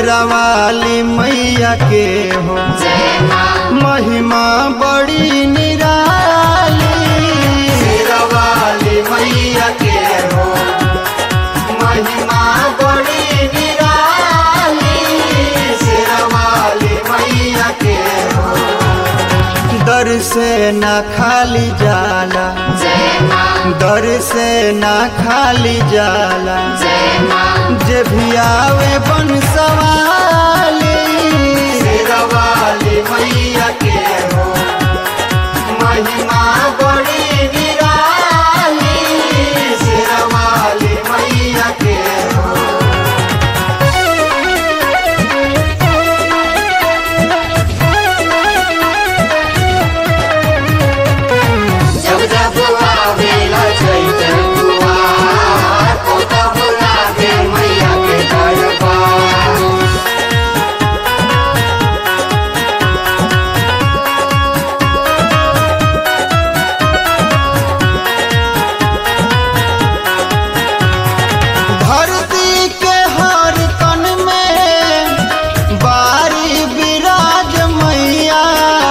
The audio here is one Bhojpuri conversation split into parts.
शेरावाली मैया के हो महिमा बड़ी निराली शेरावाली मैया के हो महिमा बड़ी निराली शेरावाली मैया के हो दर से ना खाली जाला दर से ना खाली जाला जे भी आवे बन सवाली शेरावाली मैया के हो महिमा बड़ी निराली शेरावाली मैया के हो जब जब आवेला चैतन कुआर, तो तब लागे मैया के दरबार। धरती के हर तन में बारी विराज मैया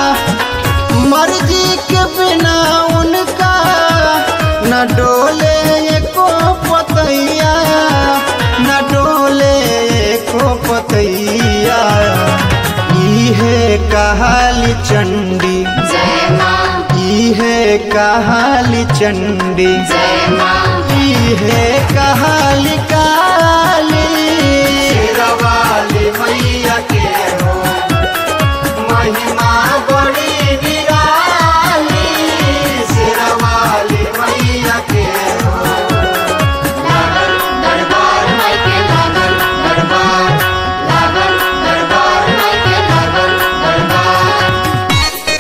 मर्जी के बिना उनका न डोले एको पतैया न डोले एको पतैया इहे कहाली चंडी जय माँ, इहे कहाली चंडी जय माँ, है कहाली काली शेरवाली मैया के हो महिमा बड़ी निराली शेरवाली मैया के हो लागल दरबार माई के लागल दरबार, लागल दरबार माई के लागल दरबार।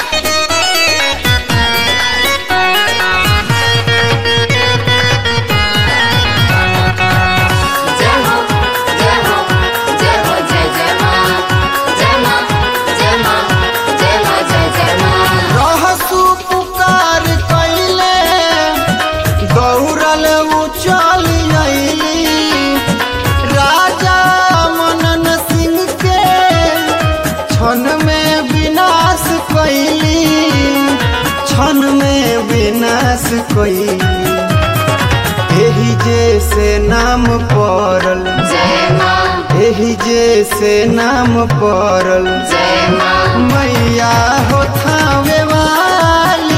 जय हो, जय हो, जय हो, जय जय माँ। जय माँ, जय माँ, जय माँ, जय जय माँ। रहसु पुकार कैले गौरल उचल अइली राजा मनन सिंह के क्षण में विनाश कैली क्षण में विनाश कैली एही जैसे नाम पड़ल जय माँ, एही जैसे नाम पड़ल जय माँ, मैया हो थावे वाली